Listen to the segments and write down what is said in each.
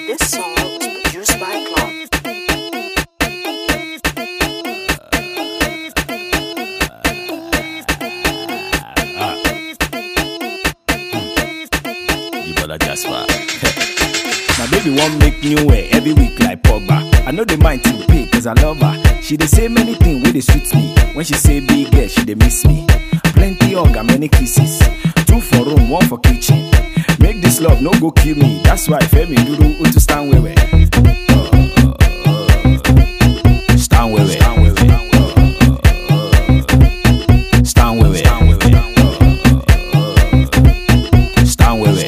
This song was produced by Clark. You better just far. My baby won't make new way every week like Pogba. I know the mind to pay cause I love her. She dey say many things wey dey sweet me. When she say big girl, she dey miss me. Plenty hug and many kisses. Two for room, one for kitchen. Make this love no go kill me. That's why Femi Duru Utu stand wewe. Stand wewe. Stand wewe. Stand wewe. Stand wewe.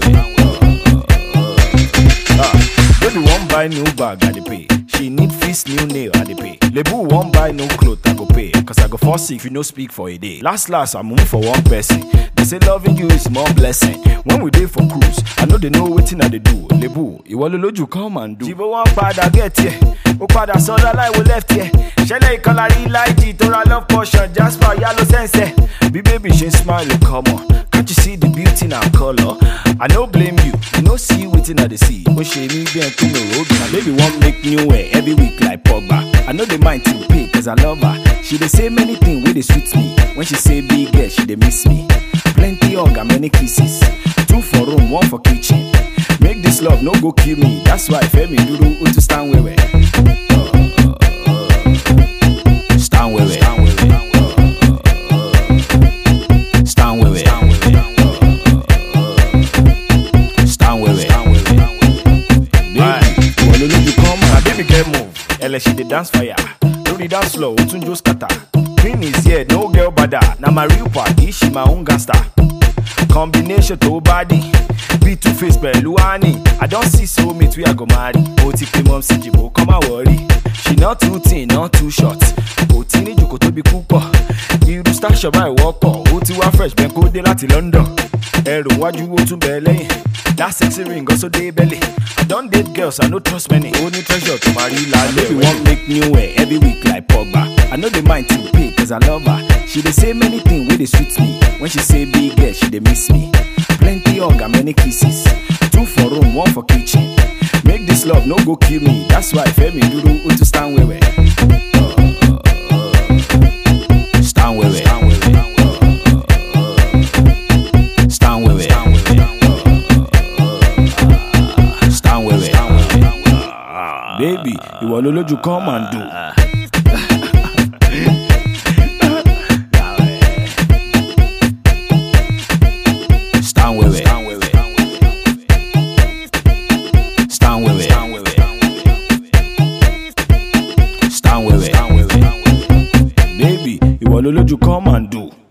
Ah, baby wan buy new bag, I dey pay. She need fix new nail, I dey pay. Lebu wan buy new cloth, I go pay. Cause I go fall sick if you no speak for a day. Last last, I move for one person. They say loving you is more blessing. When we dey for cruise, I know they know wetin I dey do. Lebu, ìwọ ló lójú come and do. Jìbò wọn padà get here, ó padà sọ́dọ̀ láìwo left here. Ṣẹlẹ̀ ìkọlà rí láìjì tó ra love portion, Jasper yálò sẹ́nsẹ̀. Bí bébì ṣe ń smile, come on. Can't you see the beauty in our color? I no blame you, you no see wetin I dey see. Ó ṣe mí bí ẹ̀ tó mi road. My baby wan make new hair every week like Pogba. I no dey mind to pay cause I love her. She dey say many things wey dey sweet me. When she say big girl, she dey miss me. Plenty hug and many kisses. Two for room, one for kitchen. Make this love no go kill me. That's why Femi Duru Utu stand wewe. Stand wewe. Stand wewe. Stand wewe. Baby, ìwọ ló lójú kan mọ́. Na baby girl move, ẹlẹ́ṣin dey dance fire. Lórí dance floor, ó tún jó scatter. Queen is here, no girl bada. Na my real party, she my own gangster. Combination tó body, bí two face pẹ̀lú honey. I don see soulmate wey I go marry. Ó ti pe mom sí jìbò, come and worry. She not too thin, not too short. Kò tí ní jòkó tóbi púpọ̀. Irú station báyìí wọ́pọ̀. Ó ti wá fresh bẹ́ẹ̀ kó dé láti London. Ẹrù wájú ó tún bẹ̀ lẹ́yìn. That sexy ring also dey belly. I don date girls, I no trust many. Ó ní treasure tó máa rí lálẹ́. Baby wan make new hair every week like Pogba. I no dey mind to pay cause I love her. She dey say many things wey dey sweet me. When she say big girl, she dey miss me. Plenty hug and many kisses. Two for room, one for kitchen. Make this love no go kill me. That's why Femi Duru Utu stand wewe. Stand wewe. Stand wewe. Stand wewe. Baby, ìwọ ló lójú come and do. Stand wewe. Stand wewe. Stand wewe. Baby, ìwọ ló lójú come and do.